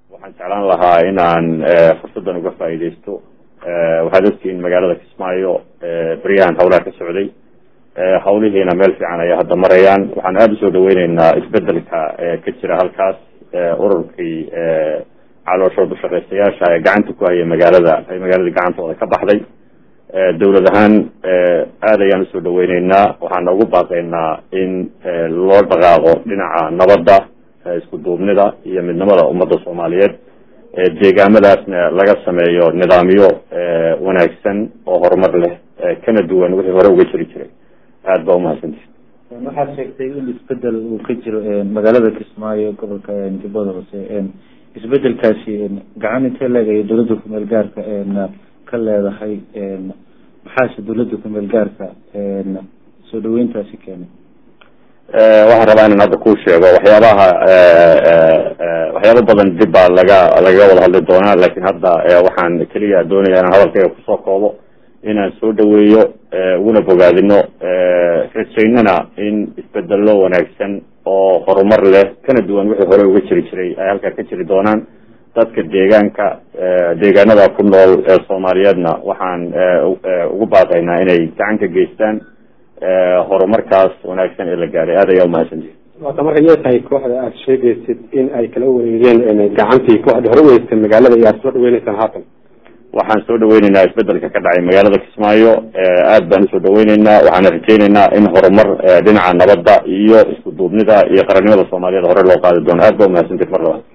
waxaan jeclaan lahaa inaan fursaddan uga faa'iidaysto waxaad ogtihiin magaalada kismaayo beryahan hawlaha ka socday hawlihiina meel fiican ayay hadda marayaan waxaan aada usoo dhaweyneynaa isbedelka ka jira halkaas ururkii calooshooda shaqeystayaasha ee gacanta ku haya magaalada ay magaaladii gacantooda ka baxday dawlad ahaan aad ayaan usoo dhaweyneynaa waxaana ugu baaqeynaa in loo dhaqaaqo dhinaca nabadda isku duubnida iyo midnimada ummadda soomaaliyeed deegaamadaasna laga sameeyo nidaamyo wanaagsan oo horumar leh kana duwan wixii hore uga jiri jiray aada baa umahadsanti waxaad sheegtay in isbedel uu ka jiro magaalada kismaayo gobolka jubbada hoose isbedelkaasi gacan intee leegayo dawladda kumeel gaarka ka leedahay maxaase dawladda kumeel gaarka soo dhaweyntaasi keenay waxaan rabaa inaan hadda kuu sheego waxyaabaha waxyaaba badan dib baa laga lagaga wada hadli doonaa lakin hadda waxaan keliya doonaya inaan hadalkayga kusoo koobo inaan soo dhaweeyo uguna bogaadino rajaynana in isbedelo wanaagsan oo horumar leh kana duwan wixii hore uga jiri jiray ay halkaa ka jiri doonaan dadka deegaanka deegaanada ku nool ee soomaaliyeedna waxaan ugu baaqaynaa inay gacan ka geystaan horumarkaas wanaagsan ee la gaaray aad ayaa umahadsantihi waata marka yee tahay kooxda aada sheegaysid in ay kala wareegeen gacantii kooxda hore weysay magaalada iyo aada soo dhaweyneysaan haatan waxaan soo dhaweyneynaa isbedelka ka dhacay magaalada kismaayo aad baan usoo dhaweyneynaa waxaana rajeyneynaa in horumar dhinaca nabadda iyo isku duubnida iyo qarannimada soomaaliyeed hore loo qaadi doono aad ba umahadsantihi mar labaad